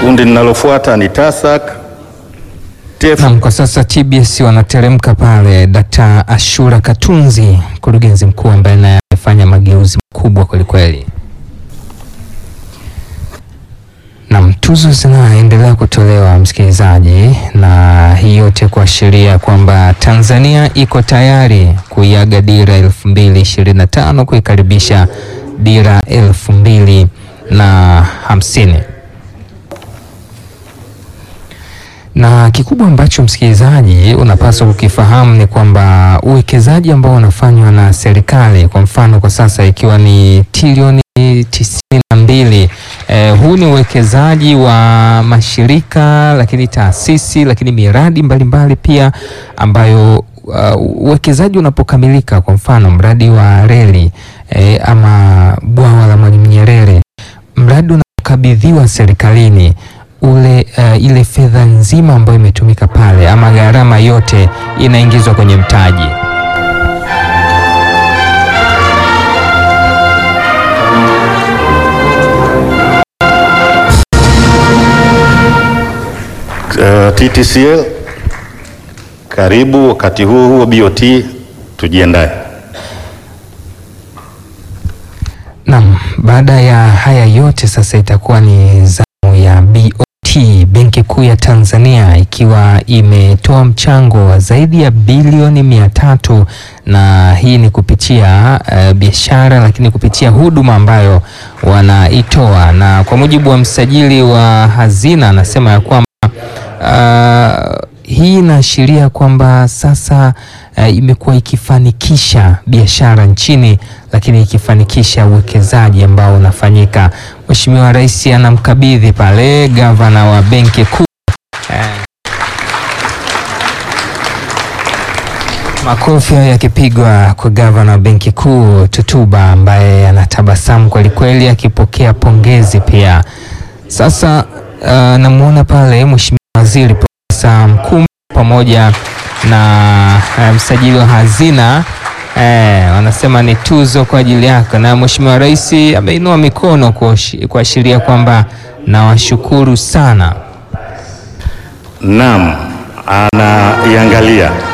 Kundi linalofuata ni TASAC, TEF, Naam, kwa sasa TBS wanateremka pale. Dkt. Ashura Katunzi, mkurugenzi mkuu ambaye naye amefanya mageuzi makubwa kwelikweli. Naam, tuzo zinaendelea kutolewa msikilizaji, na hii yote kuashiria kwamba Tanzania iko tayari kuiaga dira elfu mbili ishirini na tano kuikaribisha dira elfu mbili na hamsini na kikubwa ambacho msikilizaji unapaswa kukifahamu ni kwamba uwekezaji ambao unafanywa na serikali, kwa mfano kwa sasa ikiwa ni trilioni tisini na mbili eh, huu ni uwekezaji wa mashirika lakini taasisi lakini miradi mbalimbali mbali pia ambayo uh, uwekezaji unapokamilika, kwa mfano mradi wa reli eh, ama bwawa la Mwalimu Nyerere, mradi unapokabidhiwa serikalini ule uh, ile fedha nzima ambayo imetumika pale ama gharama yote inaingizwa kwenye mtaji. uh, TTCL. Karibu. Wakati huo huo BOT, tujiandae. Naam, baada ya haya yote sasa itakuwa ni zamu ya BOT, Benki Kuu ya Tanzania ikiwa imetoa mchango wa zaidi ya bilioni mia tatu na hii ni kupitia uh, biashara lakini kupitia huduma ambayo wanaitoa, na kwa mujibu wa msajili wa hazina anasema ya kwamba uh, hii inaashiria kwamba sasa uh, imekuwa ikifanikisha biashara nchini, lakini ikifanikisha uwekezaji ambao unafanyika. Mheshimiwa Rais anamkabidhi pale gavana wa Benki Kuu eh, makofi hayo yakipigwa kwa gavana wa Benki Kuu Tutuba ambaye anatabasamu kwelikweli akipokea pongezi pia. Sasa uh, namwona pale Mheshimiwa Waziri Profesa Mkumbo pamoja na uh, msajili wa hazina eh, wanasema ni tuzo kwa ajili yako, na Mheshimiwa Rais ameinua mikono kuashi- kuashiria kwamba nawashukuru sana. Naam, anaiangalia